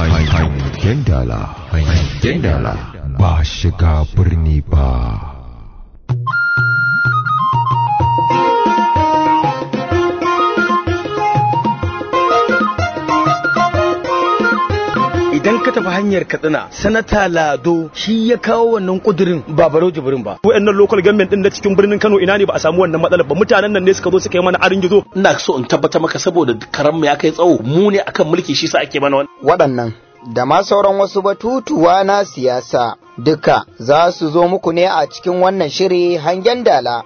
hangen dala hangen dala ba shiga birni ba idan ka tafi hanyar katsina sanata lado shi ya kawo wannan kudirin ba baro jibrin ba wayannan local government din na cikin birnin Kano ina ne ba a samu wannan matsalar ba mutanen nan ne suka zo suka yi mana arin gizo ina so in tabbata maka saboda karan ya kai tsawo mu ne akan mulki shi sa ake mana waɗannan da ma sauran wasu batutuwa na siyasa duka za su zo muku ne a cikin wannan shiri hangen dala.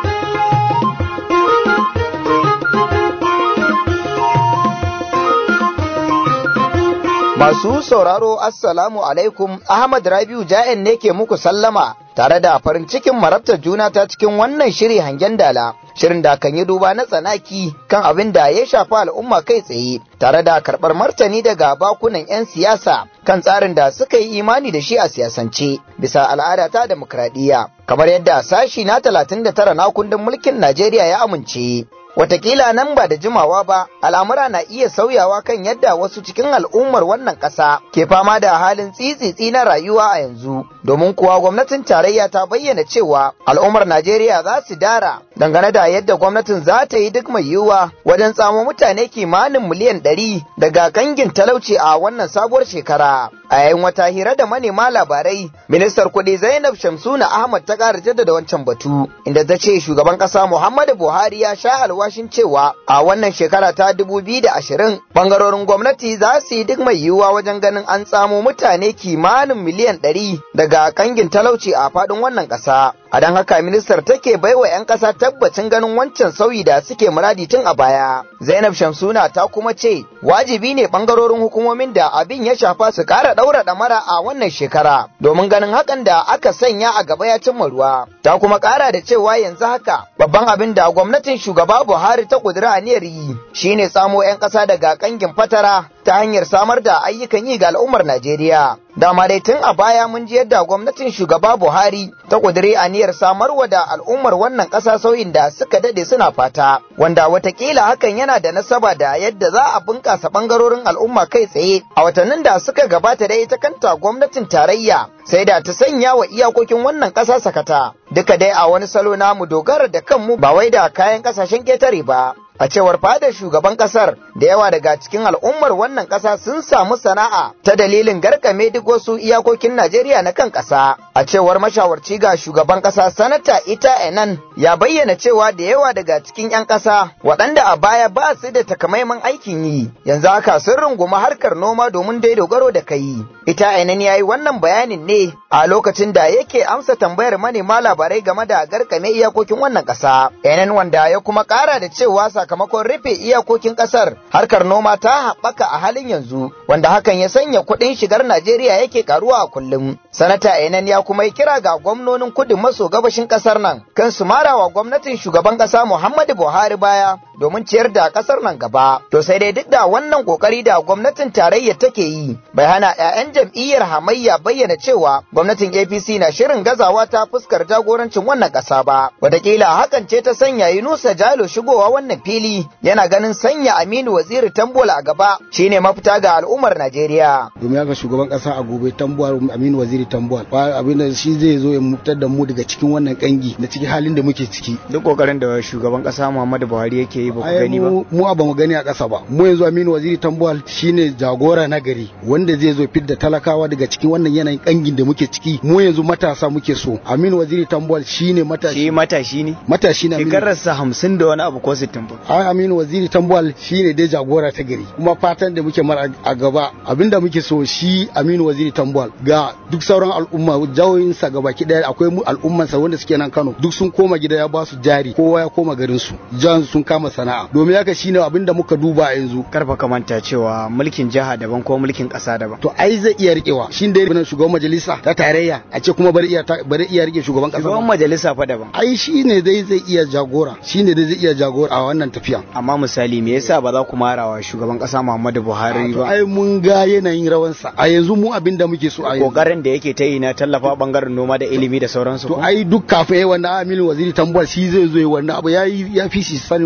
Masu sauraro Assalamu alaikum Ahmad Rabiu Ja'in ne ke muku sallama tare da farin cikin marabtar juna ta cikin wannan shiri hangen dala. Shirin da kan yi duba na tsanaki kan abin da ya shafi al'umma kai tsaye tare da karɓar martani daga bakunan 'yan siyasa kan tsarin da suka yi imani da shi a siyasance bisa al'ada ta demokradiyya kamar yadda sashi na 39 na kundin mulkin Najeriya ya amince. Watakila nan ba da jimawa ba, al'amura na iya sauyawa kan yadda wasu cikin al'ummar wannan ƙasa ke fama da halin tsitsitsi na rayuwa a yanzu, domin kuwa gwamnatin tarayya ta bayyana cewa al'ummar Najeriya za su dara dangane da yadda gwamnatin za ta yi duk mai yiwuwa wajen tsamo mutane kimanin miliyan ɗari daga kangin talauci a wannan sabuwar shekara. A yayin wata hira da manema labarai, ministar kuɗi Zainab Shamsuna Ahmad ta ƙara jaddada wancan batu, inda ta ce shugaban ƙasa Muhammadu Buhari ya sha alwashin cewa a wannan shekara ta dubu biyu da ashirin ɓangarorin gwamnati za su yi duk mai yiwuwa wajen ganin an tsamo mutane kimanin miliyan ɗari daga kangin talauci a faɗin wannan ƙasa. A don haka ministar take baiwa 'yan ƙasa tabbacin ganin wancan sauyi da suke muradi tun a baya. Zainab Shamsuna ta kuma ce wajibi ne ɓangarorin hukumomin da abin ya shafa su ƙara ɗaura ɗamara a wannan shekara domin ganin hakan da aka sanya a gaba ya cimma ruwa. Ta kuma ƙara da cewa yanzu haka babban abin da gwamnatin shugaba Buhari ta ƙudura aniyar yi shine samo 'yan ƙasa daga ƙangin fatara ta hanyar samar da ayyukan yi ga al'ummar Najeriya. Dama dai tun a baya mun ji yadda gwamnatin shugaba Buhari ta ƙudiri aniyar samarwa da al'ummar wannan ƙasa sauyin da suka dade suna fata, wanda watakila hakan yana da nasaba da yadda za a bunƙasa ɓangarorin al'umma kai tsaye a watannin da suka gabata da ita kanta gwamnatin tarayya sai da ta sanya wa iyakokin wannan ƙasa sakata. Duka dai a wani salo namu dogara da kanmu ba wai da kayan ƙasashen ƙetare ba. A cewar fadar shugaban kasar da yawa daga cikin al'ummar wannan kasa sun samu sana'a ta dalilin garkame duk wasu iyakokin Najeriya na kan kasa. A cewar mashawarci ga shugaban kasa sanata ita enan ya bayyana cewa da yawa daga cikin 'yan kasa waɗanda a baya ba su da takamaiman aikin yi yanzu haka sun runguma harkar noma domin dai dogaro da kai. Ita enan ya yi wannan bayanin ne a lokacin da yake amsa tambayar manema labarai game da garkame iyakokin wannan kasa. Enan wanda ya kuma ƙara da cewa sakamakon rufe iyakokin kasar harkar noma ta haɓaka a halin yanzu wanda hakan ya sanya kuɗin shigar Najeriya yake karuwa a kullum. Sanata Enan ya kuma yi kira ga gwamnonin kudu maso gabashin kasar nan kan su marawa gwamnatin shugaban ƙasa Muhammadu Buhari baya domin ciyar da kasar nan gaba. To sai dai duk da wannan kokari da gwamnatin tarayya take yi bai hana 'ya'yan jam'iyyar hamayya bayyana cewa gwamnatin APC na shirin gazawa ta fuskar jagorancin wannan ƙasa ba. Wataƙila hakan ce ta sanya Yunusa Jalo shigowa wannan fili yana ganin sanya Aminu Waziri Tambuwal a gaba shine mafita ga al'ummar Najeriya. Domin haka shugaban kasa a gobe Tambuwal Aminu Waziri Tambuwal abin da shi zai zo ya mutar da mu daga cikin wannan kangi da cikin halin da muke ciki. Duk kokarin da shugaban kasa Muhammadu Buhari yake yi ba ku gani ba. Mu ba mu gani a kasa ba. Mu yanzu Aminu Waziri Tambuwal shine jagora na gari wanda zai zo fidda talakawa daga cikin wannan yanayin kangin da muke ciki. Mu yanzu matasa muke so. Aminu Waziri Tambuwal shine matashi. Shi matashi ne. Matashi ne. Shekararsa hamsin da wani abu ko sittin ba. ai aminu waziri tambuwal shine dai jagora ta gari kuma fatan da muke mara a gaba abinda muke so shi aminu waziri tambuwal ga duk sauran al'umma jawoyinsa gaba ki daya akwai mu al'ummansa wanda suke nan kano duk sun koma gida ya ba su jari kowa ya koma garin su jan sun kama sana'a domin haka shine abinda muka duba a yanzu karfa ka manta cewa mulkin jiha daban ko mulkin kasa daban to ai zai iya rikewa shin dai shugaban majalisa ta tarayya a ce kuma bari iya bari iya rike shugaban kasa shugaban majalisa fa daban ai shine dai zai iya jagora shine dai zai iya jagora a wannan tafiya amma misali me yasa ba za ku marawa shugaban kasa Muhammadu Buhari ba ai mun ga yanayin rawansa a yanzu mu abin da muke so a yanzu kokarin da yake ta yi na tallafa bangaren noma da ilimi da sauransu to ai duk kafin yayi wannan Aminu Waziri Tambuwal shi zai zo wannan abu yayi ya fi shi sanin wannan abu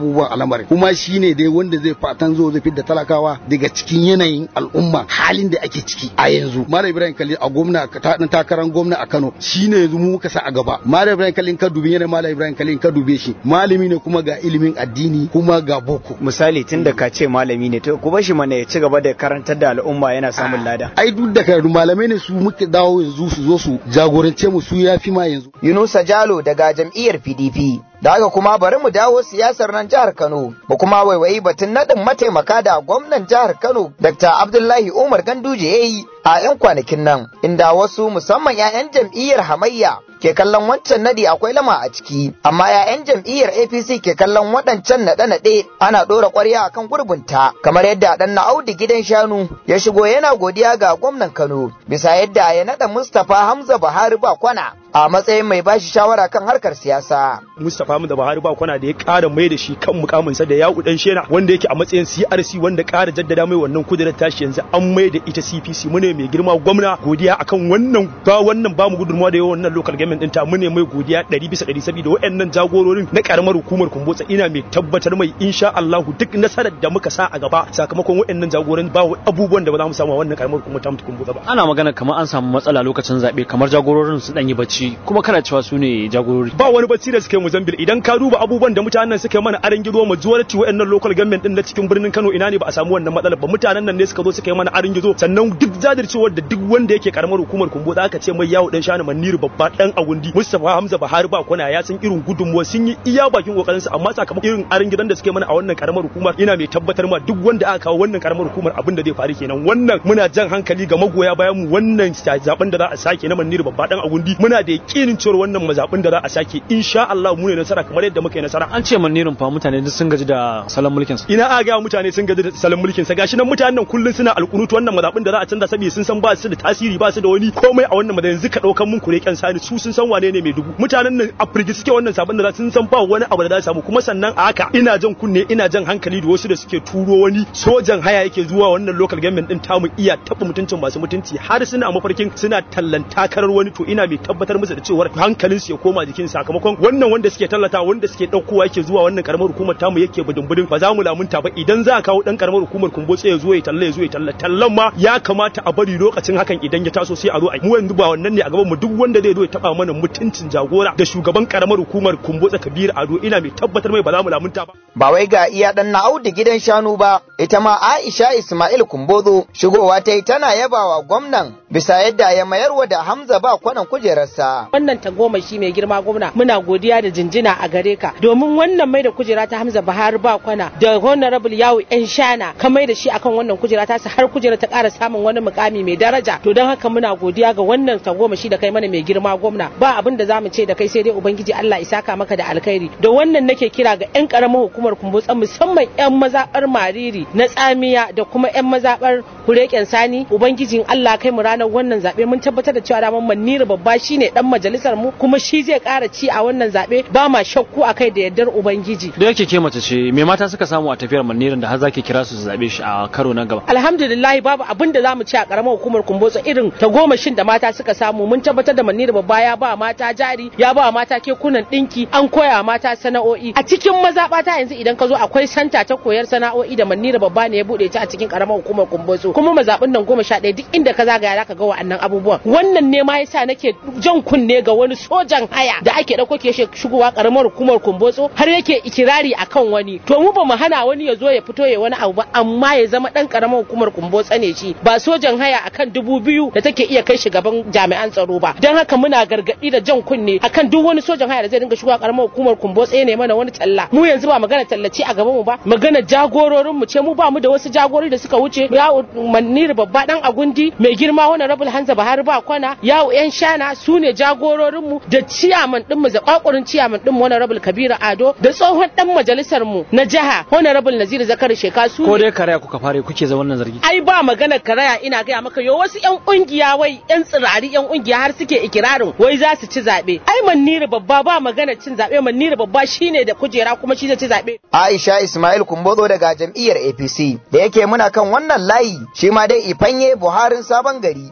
abubuwan al'amarin kuma shine dai wanda zai fatan zo zai fidda talakawa daga cikin yanayin al'umma halin da ake ciki a yanzu Malam Ibrahim Kalli a gwamna ta dan takarar gwamna a Kano shine yanzu mu muka sa a gaba Malam Ibrahim Kalli ka dubi yana Malam Ibrahim Kalli ka dube shi malami ne kuma ga ilimin addini kuma ga boko misali tun da ka ce malami ne to ku bar shi mana ya ci gaba da karantar da al'umma yana samun lada ai duk da karatu malamai ne su muke dawo yanzu su zo su jagorance mu su yafi ma yanzu Yunusa Jalo daga jam'iyyar PDP da haka kuma bari mu dawo siyasar nan jihar Kano mu kuma waiwayi batun nadin mataimaka da gwamnan jihar Kano Dr. Abdullahi Umar Ganduje yayi a 'yan kwanakin nan inda wasu musamman 'ya'yan jam'iyyar hamayya ke kallon wancan nadi akwai lama a ciki amma 'ya'yan jam'iyyar APC ke kallon waɗancan naɗe-naɗe ana ɗora ƙwarya akan gurbinta kamar yadda ɗan na Audu gidan shanu ya shigo yana godiya ga gwamnan Kano bisa yadda ya naɗa Mustapha Hamza Buhari ba kwana a matsayin mai bashi shawara kan harkar siyasa. Mustapha Hamza Buhari ba kwana da ya ƙara mai da shi kan mukaminsa da yaƙu dan shena wanda yake a matsayin CRC wanda ƙara jaddada mai wannan kudirar tashi yanzu an mai da ita CPC mune mai girma gwamna godiya akan wannan ba wannan ba mu gudunmawa da yawan wannan local government ɗinta mune mai godiya ɗari bisa ɗari saboda waɗannan jagororin na ƙaramar hukumar Kumbotsa ina mai tabbatar mai insha Allahu duk nasarar da muka sa a gaba sakamakon waɗannan jagoran ba abubuwan da ba za mu samu a wannan ƙaramar hukumar ta Kumbotsa ba. Ana magana kamar an samu matsala lokacin zaɓe kamar jagororin su ɗan yi bacci kuma kana cewa su ne jagorori ba wani bacci da suke Mozambique idan ka duba abubuwan da mutanen suke mana aran gizo majority wayannan local government din na cikin birnin Kano ina ne ba a samu wannan matsalar ba mutanen nan ne suka zo suka yi mana aran gizo sannan duk jajircewar da duk wanda yake karamar hukumar kumbo da aka ce mai yawo dan shani maniru babba dan agundi Mustafa Hamza Bahari ba kona ya san irin gudunmuwa sun yi iya bakin kokarin su amma sakamakon irin aran gidan da suke mana a wannan karamar hukumar ina mai tabbatar ma duk wanda aka kawo wannan karamar hukumar abin da zai faru kenan wannan muna jan hankali ga magoya bayan mu wannan zaben da za a sake na maniru babba dan agundi muna da yakinin cewa wannan mazaɓin da za a sake insha Allah mu ne nasara kamar yadda muka yi nasara an ce manirin fa mutane duk sun gaji da salon mulkin sa ina a ga mutane sun gaji da salon mulkin sa gashi nan mutanen nan kullun suna alƙunutu wannan mazaɓin da za a canza saboda sun san ba su da tasiri ba su da wani komai a wannan mazaɓin yanzu ka ɗaukan mun kure kyan sani su sun san wane ne mai dubu mutanen nan a firgi suke wannan sabon da za sun san ba wani abu da za su samu kuma sannan a haka ina jan kunne ina jan hankali da wasu da suke turo wani sojan haya yake zuwa wannan local government din tamu iya taɓa mutuncin masu mutunci har suna mafarkin suna tallan takarar wani to ina mai tabbatar musu da cewar hankalin su ya koma jikin sakamakon wannan wanda suke tallata wanda suke daukowa yake zuwa wannan karamar hukumar tamu yake budin ba za mu lamunta ba idan za a kawo dan karamar hukumar kumbotse ya zo ya talla ya zo ya talla tallan ma ya kamata a bari lokacin hakan idan ya taso sai a zo a mu yanzu ba wannan ne a gaban mu duk wanda zai zo ya taba mana mutuncin jagora da shugaban karamar hukumar kumbotse Kabir Ado ina mai tabbatar mai ba za mu lamunta ba ba wai ga iya dan na Audu gidan shanu ba ita ma Aisha Ismail Kumbozo shigowa ta yi tana yabawa gwamnan bisa yadda ya mayarwa da Hamza ba kwanan kujerarsa wannan tagomashi mai girma gwamna muna godiya da jinjina a gare ka domin wannan mai da kujera ta Hamza Buhari ba kwana da honorable yawo yan shana ka mai da shi akan wannan kujera ta har kujera ta ƙara samun wani mukami mai daraja to don haka muna godiya ga wannan tagomashi da kai mana mai girma gwamna ba abin da zamu ce da kai sai dai ubangiji Allah ya saka maka da alkhairi da wannan nake kira ga yan karamar hukumar kumbutsan musamman yan mazabar mariri na tsamiya da kuma yan mazabar kureken sani ubangijin Allah kai mu ranar wannan zabe mun tabbatar da cewa daman manira babba shine dan majalisar mu kuma shi zai ƙara ci a wannan zaɓe ba ma shakku a kai da yardar ubangiji. Da yake ke mace ce me mata suka samu a tafiyar manirin da har zaki kira su su zaɓe shi a karo na gaba. Alhamdulillah babu abin da zamu ci a karamar hukumar kumbotso irin ta goma shin da mata suka samu mun tabbatar da manira babba ya ba mata jari ya ba mata kekunan ɗinki an koya mata sana'o'i a cikin mazaɓata yanzu idan ka zo akwai santa ta koyar sana'o'i da manira babba ne ya buɗe ta a cikin karamar hukumar kumbotso kuma mazaɓin nan goma sha ɗaya duk inda ka zagaya zaka ga wa'annan abubuwan wannan ne ma yasa nake jan kunne ga wani sojan haya da ake dauko ke shigowa karamar hukumar kumbotso har yake ikirari akan wani to mu ba mu hana wani ya zo ya fito ya wani abu ba amma ya zama dan karamar hukumar kumbotso ne shi ba sojan haya akan dubu biyu da take iya kai shi gaban jami'an tsaro ba dan haka muna gargadi da jan kunne akan duk wani sojan haya da zai dinga shigowa karamar hukumar kumbotso ne mana wani talla mu yanzu ba magana tallace a gaban mu ba magana jagororin mu ce mu ba mu da wasu jagorori da suka wuce ya manir babba dan agundi mai girma wani rabul hanza bahar ba kwana yawo yan shana su ne jagororin mu da ciyaman din mu zakakurin ciyaman din mu honorable kabiru ado da tsohon dan majalisar mu na jiha honorable nazir zakari sheka su ko dai karaya kuka fare kuke za wannan zargi ai ba magana karaya ina gaya maka yo wasu yan kungiya wai yan tsirari yan kungiya har suke ikirarin wai za su ci zabe ai manira babba ba magana cin zabe manira babba shine da kujera kuma shi zai ci zabe Aisha Ismail Kumbozo daga jam'iyyar APC da yake muna kan wannan layi shi ma dai ifanye Buharin sabon gari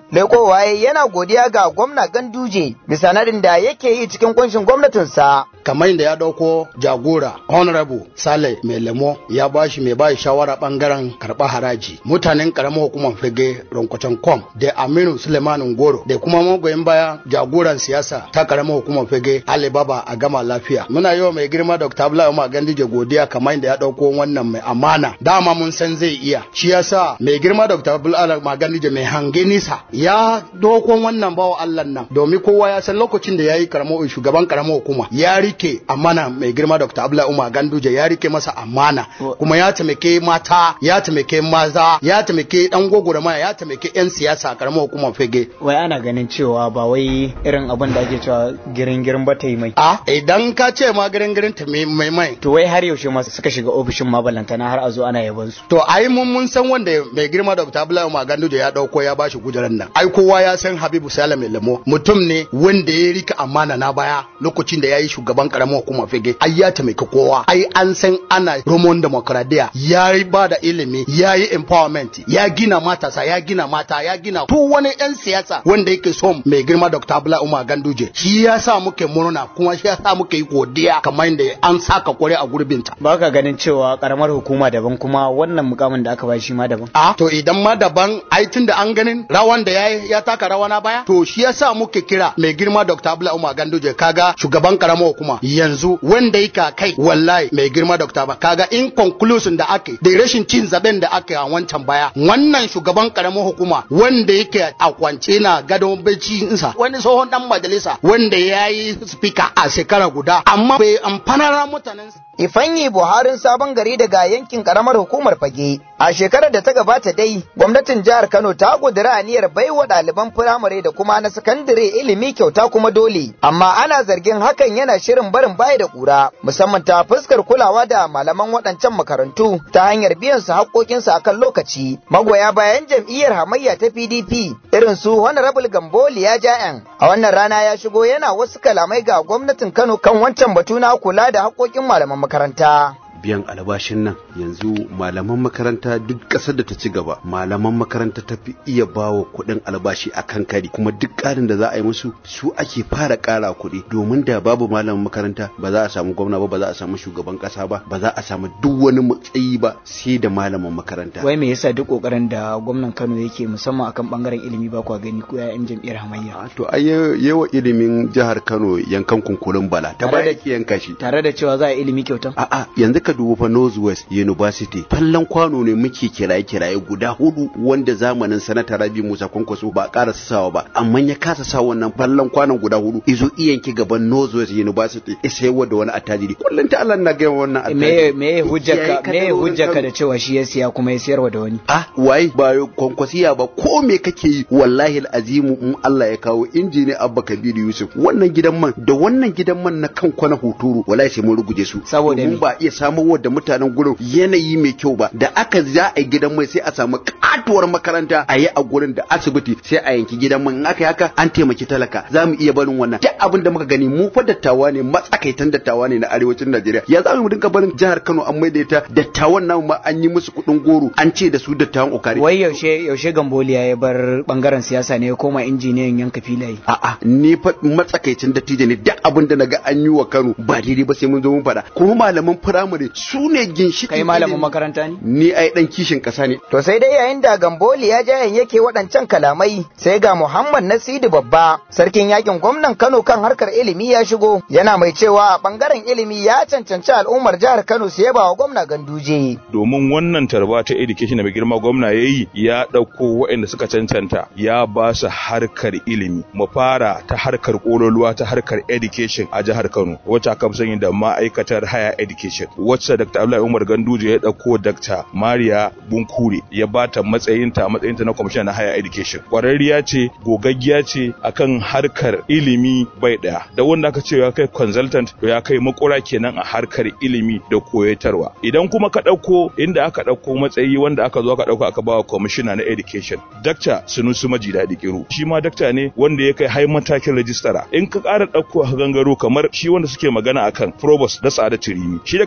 lekowa yana godiya ga gwamna Ganduje bisa nadin da yake yi cikin kunshin gwamnatinsa. kamar yadda ya dauko jagora honorable sale mai lemo ya bashi mai bashi shawara bangaren karɓar haraji mutanen karamar hukumar fage ronkwatan kom da aminu suleiman goro da kuma magoyin baya jagoran siyasa ta karamar hukumar fage alibaba a gama lafiya muna yi wa mai girma dr abdullahi umar gandije godiya kamar yadda ya dauko wannan mai amana dama mun san zai iya shi yasa mai girma dr abdullahi umar gandije mai hange nisa ya dauko wannan bawa allah nan domin kowa ya san lokacin da ya yi shugaban karamar hukuma ya rike amana mai girma Dr. Abdullahi Umar Ganduje ya rike masa amana kuma ya taimake mata ya taimake maza ya taimake dan gogorama ya taimake yan siyasa a karamar hukumar fege wai ana ganin cewa ba wai irin abin da ake cewa girin girin ba ta yi mai a idan ka ce ma girin girin ta mai mai to wai har yaushe ma suka shiga ofishin ma balantana har a zo ana yaban su to ai mun mun san wanda mai girma Dr. Abdullahi Umar Ganduje ya dauko ya bashi kujerar nan ai kowa ya san Habibu Salame Lemo mutum ne wanda ya rika amana na baya lokacin da ya yi shugaban karamar hukumar fege ai ya taimaki kowa ai an san ana romon demokradiya ya yi ba da ilimi ya yi empowerment ya gina matasa ya gina mata ya gina duk wani yan siyasa wanda yake son mai girma dr abdullahi umar ganduje shi ya sa muke murna kuma shi ya sa muke yi godiya kamar yadda an saka kware a gurbinta ba ka ganin cewa karamar hukuma daban kuma wannan mukamin da aka ba shi ma daban a to idan ma daban ai tun da an ganin rawan da ya ya taka rawa na baya to shi ya sa muke kira mai girma dr abdullahi umar ganduje kaga shugaban karamar hukuma yanzu wanda yake kai wallahi mai girma dokta ba kaga in conclusion da ake da rashin cin zaben da ake a wancan baya wannan shugaban karamin hukuma wanda yake a kwance na gadon bacci insa wani tsohon dan majalisa wanda ya yi speaker a shekara guda amma bai amfanar mutanen Ifanyi Buharin sabon gari daga yankin karamar hukumar fage. A shekarar da ta gabata dai, gwamnatin jihar Kano ta ƙudiri aniyar baiwa ɗaliban firamare da kuma na sakandare ilimi kyauta kuma dole. Amma ana zargin hakan yana shirin barin baya da ƙura, musamman ta fuskar kulawa da malaman waɗancan makarantu ta hanyar biyan su haƙƙoƙinsu akan lokaci. Magoya bayan jam'iyyar hamayya ta PDP irin su Honorable Gamboli ya ja'yan. A wannan rana ya shigo yana wasu kalamai ga gwamnatin Kano kan wancan batu na kula da haƙƙoƙin malaman makaranta. biyan albashin nan yanzu malaman makaranta duk ƙasar da ta ci gaba malaman makaranta ta fi iya bawa kuɗin albashi a kan kari kuma duk ƙarin da za a yi musu su ake fara ƙara kuɗi domin da babu malaman makaranta ba za a samu gwamna ba ba za a samu shugaban ƙasa ba ba za a samu duk wani matsayi ba sai da malaman makaranta wai me yasa duk ƙoƙarin da gwamnan Kano yake musamman akan bangaren ilimi ba kwa gani ko yayan jam'iyyar hamayya to ai yawa ilimin jihar Kano yankan kunkulun bala ta baya ki yanka shi tare da cewa za a ilimi kyauta a'a yanzu ka dubi fa Northwest University fallon kwano ne muke kiraye kiraye guda hudu wanda zamanin sanata Rabi Musa Kwankwaso ba ƙara sawa ba amma ya kasa sa wannan fallon kwanon guda hudu izo iyanki gaban Northwest University ya sayar da wani attajiri kullum ta Allah na ga wannan attajiri me me hujjaka me hujjaka da cewa shi ya siya kuma ya sayarwa da wani ah wai ba kwankwasiya ba ko me kake yi wallahi alazimu in Allah ya kawo injini Abba Kabir Yusuf wannan gidan man da wannan gidan man na kan kwana huturu wallahi sai mun ruguje su saboda mun ba iya samun da mutanen gurin yanayi mai kyau ba da aka za a gidan mai sai a samu katuwar makaranta a yi a gurin da asibiti sai a yanki gidan mai in aka yi haka an taimaki talaka za mu iya barin wannan duk abin da muka gani mu fa dattawa ne matsakaitan dattawa ne na arewacin Najeriya ya za mu dinka barin jihar Kano an maida ita dattawan namu ma an yi musu kuɗin goro an ce da su dattawan okari wai yaushe yaushe Gamboliya ya bar bangaren siyasa ne ya koma injiniyan yanka filaye a'a ni fa matsakaicin dattijo ne duk abin da naga an yi wa Kano ba daidai ba sai mun zo mun faɗa kuma malaman firamare su ne ginshiƙin kai malamin makaranta ne ni ai dan kishin ƙasa ne to sai dai yayin da Gamboli ya jayan yake waɗancan kalamai sai ga Muhammad Nasidu babba sarkin yakin gwamnan Kano kan harkar ilimi ya shigo yana mai cewa a bangaren ilimi ya cancanci al'ummar jihar Kano su yaba wa gwamna Ganduje domin wannan tarba ta education da mai girma gwamna yayi ya ɗauko waɗanda suka cancanta ya ba su harkar ilimi mu fara ta harkar kololuwa ta harkar education a jihar Kano wacce aka fi sani da ma'aikatar higher education wacce Dr. Abdullahi Umar Ganduje ya ɗauko Dr. Maria Bunkure ya bata matsayinta a matsayinta na kwamishina na higher education kwararriya ce gogaggiya ce akan harkar ilimi bai ɗaya da wanda aka ce ya kai consultant to ya kai makura kenan a harkar ilimi da koyatarwa idan kuma ka ɗauko inda aka ɗauko matsayi wanda aka zo aka ɗauko aka bawa kwamishina na education Dr. Sunusu Maji Daɗi Kiru shi ma dakta ne wanda ya kai hai matakin rajistara in ka ƙara ɗauko gangaro kamar shi wanda suke magana akan provost da Sa'ada Tirimi shi dakta ya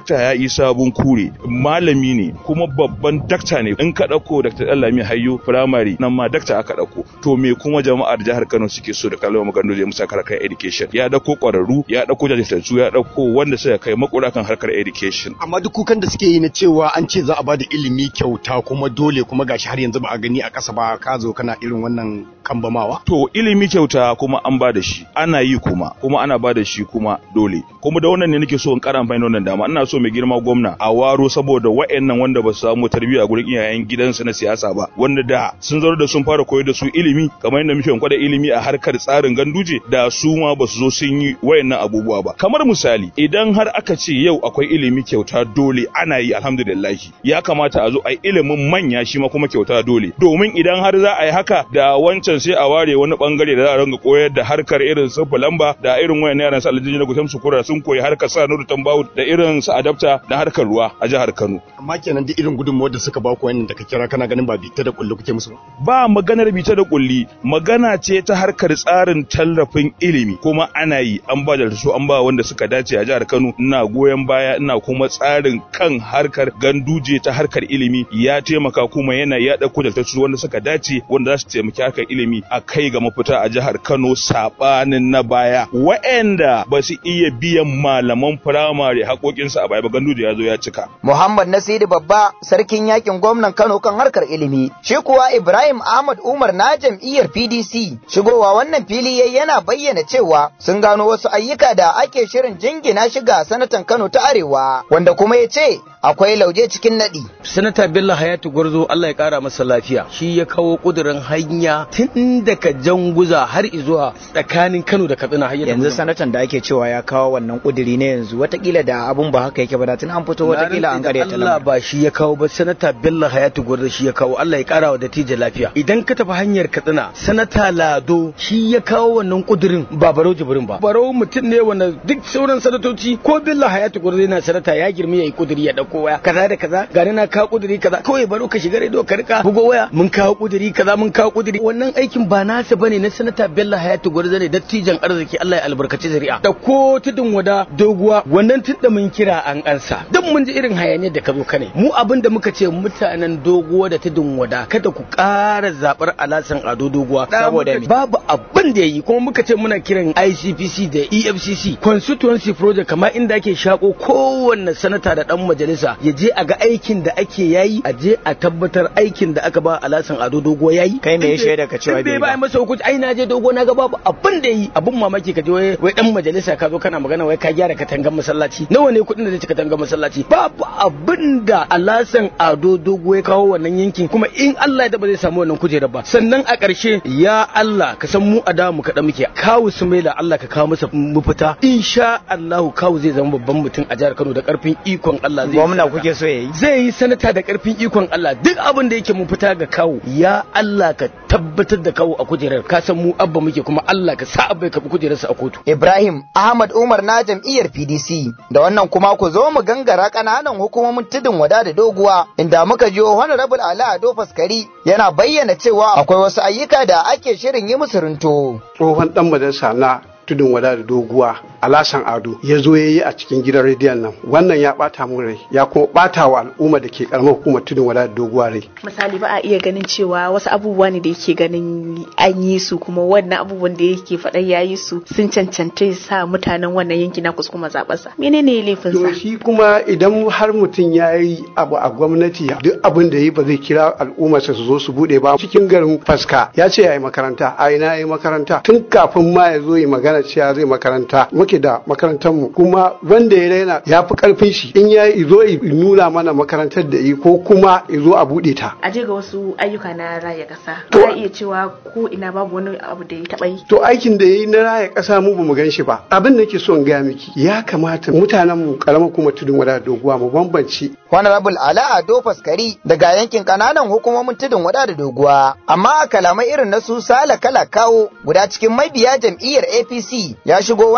isa bunkure malami ne kuma babban dakta ne in ka ɗauko dr dallami hayyo firamare nan ma dakta aka ɗauko to me kuma jama'ar jihar kano suke so da kalmar magana zai musa harkar education ya ɗauko ƙwararru ya ɗauko jajirtattu ya ɗauko wanda suka kai makura kan harkar education amma duk kukan da suke yi na cewa an ce za a bada ilimi kyauta kuma dole kuma gashi har yanzu ba a gani a ƙasa ba ka zo kana irin wannan kambamawa to ilimi kyauta kuma an ba da shi ana yi kuma kuma ana ba da shi kuma dole kuma da wannan ne nake so in ƙara amfani da wannan dama ina so mai girma gwamna a waro saboda wa'annan wanda ba su samu tarbiyya a gurin iyayen gidansu na siyasa ba wanda da sun zauna da sun fara koyar da su ilimi kamar yadda muke kwada ilimi a harkar tsarin ganduje da su ma ba su zo sun yi wayannan abubuwa ba kamar misali idan har aka ce yau akwai ilimi kyauta dole ana yi alhamdulillah ya kamata a zo a yi ilimin manya shi ma kuma kyauta dole domin idan har za a yi haka da wancan sai a ware wani bangare da za a ringa koyar da harkar irin su lamba da irin wayan yaran su aljiji na gutam su kura sun koyi harkar sa nuru tambawu da irin su adapta da harkar ruwa a jihar Kano amma kenan duk irin gudunmawar da suka ba ku wannan da ka kira kana ganin ba bita da kullu kuke musu ba maganar bita da kulli magana ce ta harkar tsarin tallafin ilimi kuma ana yi an ba da su an ba wanda suka dace a jihar Kano ina goyon baya ina kuma tsarin kan harkar ganduje ta harkar ilimi ya taimaka kuma yana ya dauko da wanda suka dace wanda za su taimaki harkar ilimi a kai ga mafita a jihar Kano sabanin na baya waɗanda ba su iya biyan malaman firamare haƙoƙinsu a baya ba ganduje ya zo ya cika Muhammad Nasiru Babba sarkin yakin gwamnan Kano kan harkar ilimi shi kuwa Ibrahim Ahmad Umar na jam'iyyar PDC shigowa wannan fili yayi yana bayyana cewa sun gano wasu ayyuka da ake shirin jingina shi ga sanatan Kano ta Arewa wanda kuma ya ce akwai lauje cikin nadi. Sanata Bello Hayatu Gwarzo Allah ya kara masa lafiya shi ya kawo kudirin hanya tun daga Janguza har zuwa tsakanin Kano da Katsina har yanzu sanatan da ake cewa ya kawo wannan kudiri ne yanzu watakila da abun ba haka yake ba da tun an fito watakila an kare ta Allah ba shi ya kawo ba sanata Bello Hayatu Gwarzo shi ya kawo Allah ya kara wa dattijo lafiya idan ka tafi hanyar Katsina sanata Lado shi ya kawo wannan kudirin ba Barau Jibrin ba Barau mutum ne wanda duk sauran sanatoci ko Bello Hayatu Gwarzo yana sanata ya girmi yayi kudiri ya dauko waya kaza da kaza gani na kawo kudiri kaza kawai baro ka shiga rediyo ka rika bugo waya mun kawo kudiri kaza mun kawo kudiri wannan aikin ba nasa bane na sanata Bello Hayatu Gwarzo ne dattijan arziki Allah ya albarkaci zuri'a da ko tudun wada doguwa wannan tunda mun kira an ansa duk mun ji irin hayaniyar da ka zo ka ne mu abin da muka ce mutanen doguwa da tudun wada kada ku ƙara zabar alasan ado doguwa saboda babu abin da yayi kuma muka ce muna kiran ICPC da EFCC constituency project kamar inda ake shako kowanne sanata da dan majalisa ya je a ga aikin da ake yayi a je a tabbatar aikin da aka ba alasan ado dogo yayi kai me ya shaida ka cewa bai ba masa hukunci ai na je dogo na ga babu abin da yayi abin mamaki ka je wai wai dan majalisa ka zo kana magana wai ka gyara katangan masallaci nawa ne kuɗin da zai ci katangan masallaci babu abin da alasan ado dogo ya kawo wannan yankin kuma in Allah ya ba zai samu wannan kujerar ba sannan a ƙarshe ya Allah ka san mu a da mu kaɗa muke kawu sumaila Allah ka kawo masa mafita insha Allah kawu zai zama babban mutum a jihar Kano da ƙarfin ikon Allah zai gwamna kuke so yayi zai yi sanata da karfin ikon Allah duk abin da yake mun fita ga kawo ya Allah ka tabbatar da kawo a kujerar ka san mu abba muke kuma Allah ka sa abba ya kabi kujerarsa a kotu Ibrahim Ahmad Umar na jam'iyyar PDC da wannan kuma ku zo mu gangara kananan hukumomin tudun wada da doguwa inda muka jiyo Honorable Ali Ado Faskari yana bayyana cewa akwai wasu ayyuka da ake shirin yi musu runto tsohon dan majalisa na tudun wada da doguwa alasan ado ya zo ya yi a cikin gidan rediyon nan wannan ya bata mu rai ya kuma bata wa al'umma da ke karamar hukumar tudun wada da doguwa rai misali ba a iya ganin cewa wasu abubuwa ne da yake ganin an yi su kuma wannan abubuwan da yake faɗa ya yi su sun cancanta sa mutanen wannan yanki na kusa kuma zaɓarsa menene laifin sa to shi kuma idan har mutum ya yi abu a gwamnati duk abin da yi ba zai kira al'ummarsa su zo su bude ba cikin garin faska ya ce ya yi makaranta a ina ya yi makaranta tun kafin ma ya zo yi magana cewa zai makaranta muke da makarantar mu kuma wanda ya raina ya fi karfin shi in ya zo ya nuna mana makarantar da yi ko kuma ya zo a bude ta a je ga wasu ayyuka na raya ƙasa ba iya cewa ko ina babu wani abu da ya taɓa yi to aikin da ya yi na raya ƙasa mu bamu gan shi ba abin da ke so in gaya miki ya kamata mutanen mu karamar kuma tudun wada doguwa mu bambance Honorable Ala Ado Faskari daga yankin kananan hukumomin tudun wada da doguwa amma a kalamai irin na su sala kala kawo guda cikin mabiya jam'iyyar APC ya shigo wannan fili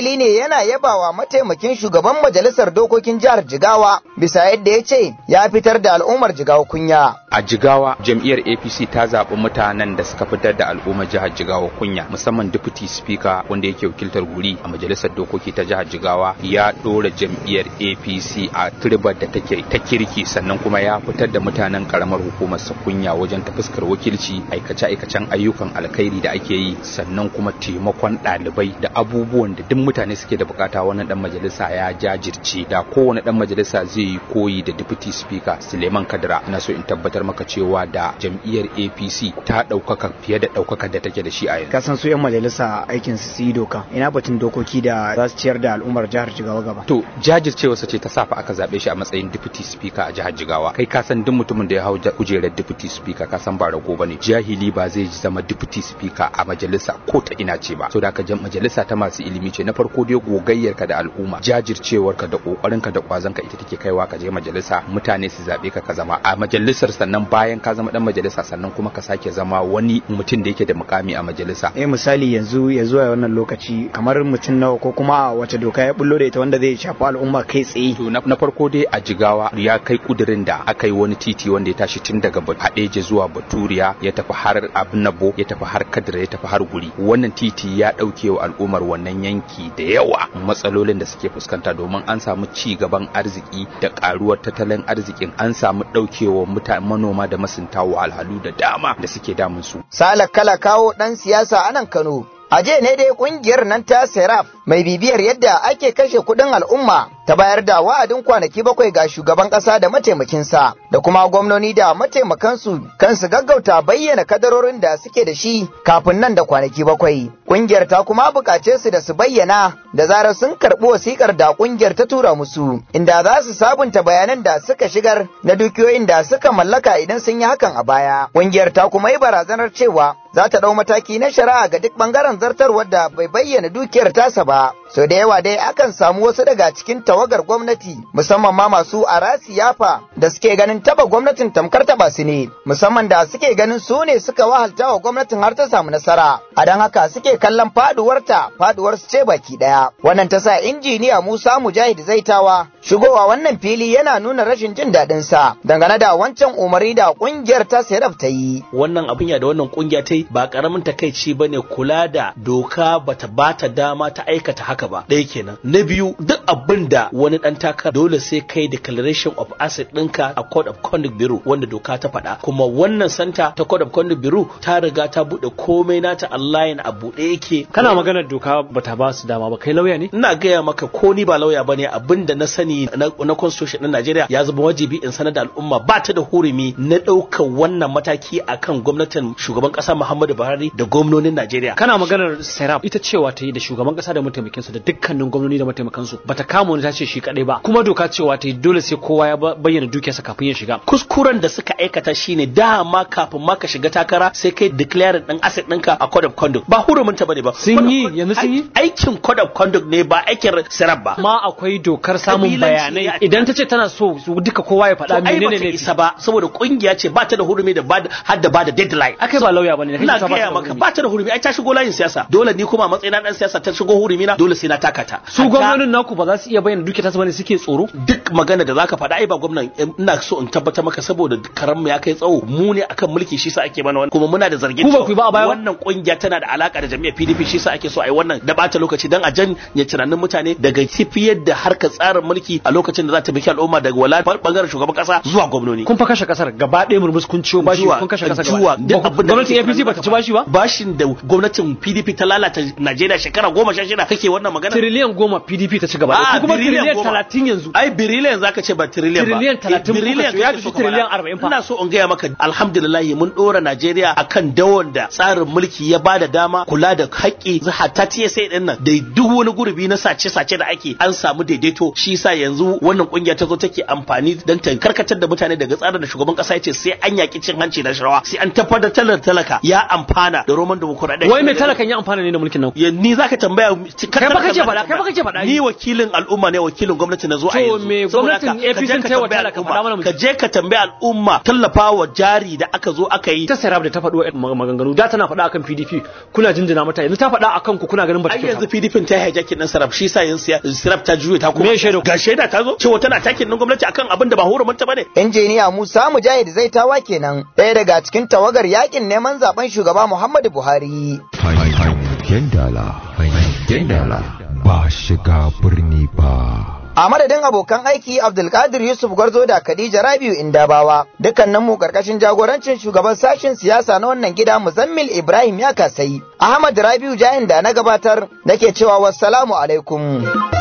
fili ne yana yabawa mataimakin shugaban majalisar dokokin jihar Jigawa bisa yadda ya ce ya fitar da al'ummar Jigawa kunya. A Jigawa jam'iyyar APC ta zaɓi mutanen da suka fitar da al'ummar jihar Jigawa kunya musamman deputy speaker wanda yake wakiltar guri a majalisar dokoki ta jihar Jigawa ya ɗora jam'iyyar APC a turbar da take ta kirki sannan kuma ya fitar da mutanen karamar hukumar sa kunya wajen ta fuskar wakilci aikace-aikacen ayyukan alkhairi da ake yi sannan kuma taimakon ɗalibai da abubuwan da duk mutane suke da bukata wannan dan majalisa ya jajirce da kowane dan majalisa zai yi koyi da deputy speaker Suleiman Kadira ina so in tabbatar maka cewa da jam'iyyar APC ta ɗaukaka fiye da ɗaukaka da take da shi a yanzu. Ka san su 'yan majalisa aikin su su yi doka ina batun dokoki da za su ciyar da al'ummar jihar Jigawa gaba. To jajircewarsa ce ta safa aka zaɓe shi a matsayin deputy speaker a jihar Jigawa. Kai ka san duk mutumin da ya hau kujerar deputy speaker ka san ba rago bane. Jahili ba zai zama deputy speaker a majalisa ko ta ina ce ba. So da ka majalisa ta masu ilimi ce na farko dai gogayyarka da al'umma jajircewarka da kokarinka da kwazonka ita take kaiwa ka je majalisa mutane su zaɓe ka ka zama a majalisar sannan bayan ka zama dan majalisa sannan kuma ka sake zama wani mutum da yake da mukami a majalisa. Eh misali yanzu ya zuwa wannan lokaci kamar mutum nawa ko kuma wace doka ya bullo da ita wanda zai shafi al'umma kai tsaye. To na farko dai a jigawa ya kai kudirin da aka yi wani titi wanda ya tashi tun daga Hadeje zuwa Baturiya ya tafi har Abnabo ya tafi har Kadira ya tafi har Guri. Wannan titi ya ɗauke wa al'ummar wannan yanki da yawa matsalolin da suke fuskanta domin an samu ci gaban arziki da karuwar tattalin arzikin an samu ɗaukewa mutane manoma da masunta wahalhalu da dama da suke damun su. Salak kala kawo ɗan siyasa a nan Kano. A jiya ne dai kungiyar nan ta Seraf mai bibiyar yadda ake kashe kuɗin al'umma ta bayar da wa'adin kwanaki bakwai ga shugaban ƙasa da mataimakinsa da kuma gwamnoni da mataimakansu kansu gaggauta bayyana kadarorin da suke da shi kafin nan da kwanaki bakwai. Kungiyar ta kuma buƙace su da su bayyana da zarar sun karɓi wasiƙar da kungiyar ta tura musu inda za su sabunta bayanan da suka shigar na dukiyoyin da suka mallaka idan sun yi hakan a baya. Kungiyar ta kuma yi barazanar cewa za ta ɗau mataki na shari'a ga duk ɓangaren zartarwar da bai bayyana dukiyar tasa ba. Sau da yawa dai akan samu wasu daga cikin tawagar gwamnati musamman ma masu arasi yafa da suke ganin taba gwamnatin tamkar taba su ne musamman da suke ganin su ne suka wahalta wa gwamnatin har ta samu nasara a don haka suke kallon faduwarta faduwar su ce baki daya wannan ta sa injiniya Musa Mujahid Zaitawa shigowa wannan fili yana nuna rashin jin daɗin sa dangane da wancan umari da kungiyar ta Serap ta yi wannan abin ya da wannan kungiya ta yi ba karamin takaici bane kula da doka bata bata dama ta aikata haka ba ɗaya kenan na biyu duk abin da wani ɗan taka dole sai kai declaration of asset ɗinka a code of conduct bureau wanda doka ta faɗa kuma wannan santa ta code of conduct bureau ta riga ta buɗe komai nata online a buɗe yake kana maganar doka bata ba su dama ba kai lauya ne ina gaya maka ko ni ba lauya bane abin da na sani na, na constitution ɗin Najeriya ya zama wajibi in sanar da al'umma ba ta da hurumi na ɗaukar wannan mataki akan gwamnatin shugaban ƙasa Muhammadu Buhari da gwamnonin Najeriya kana maganar serap ita cewa ta yi da shugaban ƙasa da mataimakinsa da dukkanin gwamnoni da mataimakansu bata kama wani ta ce shi kadai ba kuma doka cewa ta yi dole sai kowa ya bayyana dukiyarsa kafin ya shiga kuskuren da suka aikata shine dama kafin ma ka shiga takara sai kai declare din asset ɗinka a code of conduct ba hurumin ta bane ba sun yi yanzu sun yi aikin code of conduct ne ba aikin sarab ba ma akwai dokar samun bayanai idan ta ce tana so duka kowa ya faɗa menene ne isa ba saboda kungiya ce ba ta da hurumi da har da ba da deadline akai ba lauya bane ina gaya maka ba ta da hurumi ai ta shigo layin siyasa dole ni kuma a matsayin dan siyasa ta shigo hurumi na dole sai na takata su gwamnonin naku ba za su iya bayyana duke tasu bane suke tsoro duk magana da zaka faɗa ai ba gwamnan ina so in tabbatar maka saboda karan mu ya kai tsawo mu ne akan mulki shi sa ake mana wannan kuma muna da zargin ku ba ku ba a baya wannan kungiya tana da alaka da jami'ar PDP shi sa ake so ai wannan da bata lokaci dan a janye tunanin mutane daga tafiyar da harkar tsarin mulki a lokacin da za ta biki al'umma daga wala bangaren shugaban kasa zuwa gwamnoni kun fa kashe kasar gaba ɗaya murmus kun ciwo bashi kun kashe kasar gaba duk abin da gwamnatin APC ba ta ci bashi ba bashin da gwamnatin PDP ta lalata Najeriya shekara goma sha shida kake wannan magana tiriliyan goma PDP ta ci gaba ko kuma tiriliyan talatin yanzu ai biriliyan zaka ce ba tiriliyan ba tiriliyan talatin biriliyan ya fi tiriliyan arba'in fa ina so in gaya maka alhamdulillah mun dora Najeriya akan dawon da tsarin mulki ya bada dama kula da haƙƙi hatta TSA din nan da duk wani gurbi na sace-sace da ake an samu daidaito shi yasa yanzu wannan kungiya ta zo take amfani dan ta karkatar da mutane daga tsarin da shugaban kasa ya ce sai an yaki cin hanci da sharawa sai an tabbatar da talaka ya amfana da roman demokuraɗiyya wai mai talakan ya amfana ne da mulkin nan ya ni zaka tambaya kai ba kake faɗa kai ba kake faɗa ni wakilin al'umma ne wakilin gwamnati na zo a To yanzu me Saboda gwamnatin haka, ka je APC ka ta yi wa tambayi talaka? al'umma. Faɗa mana mu ji. ka je ka tambayi al'umma tallafawa jari da aka zo aka yi ta sarab da ta faɗo maganganu da tana faɗa akan PDP kuna jinjina mata yanzu ta faɗa akan ku kuna ganin ba ta ai yanzu PDP ta yi hijacking din sarab shi sa yin siya sarab ta juye ta kuma Me shaida? ga shaida ta zo cewa tana takin din gwamnati akan abin da ba hurumunta bane Injiniya Musa Mujahid zai tawa kenan ɗaya daga cikin tawagar yakin neman zaben shugaba Muhammadu Buhari. Hangen dala, hangen dala, ba shiga birni ba. A madadin abokan aiki Abdulkadir Yusuf Gwarzo da Khadija Rabiu Indabawa, dukkanin mu karkashin jagorancin shugaban sashen siyasa na wannan gida Muzammil Ibrahim ya kasai. Ahmad Rabiu Jahin da na gabatar nake cewa wassalamu alaikum.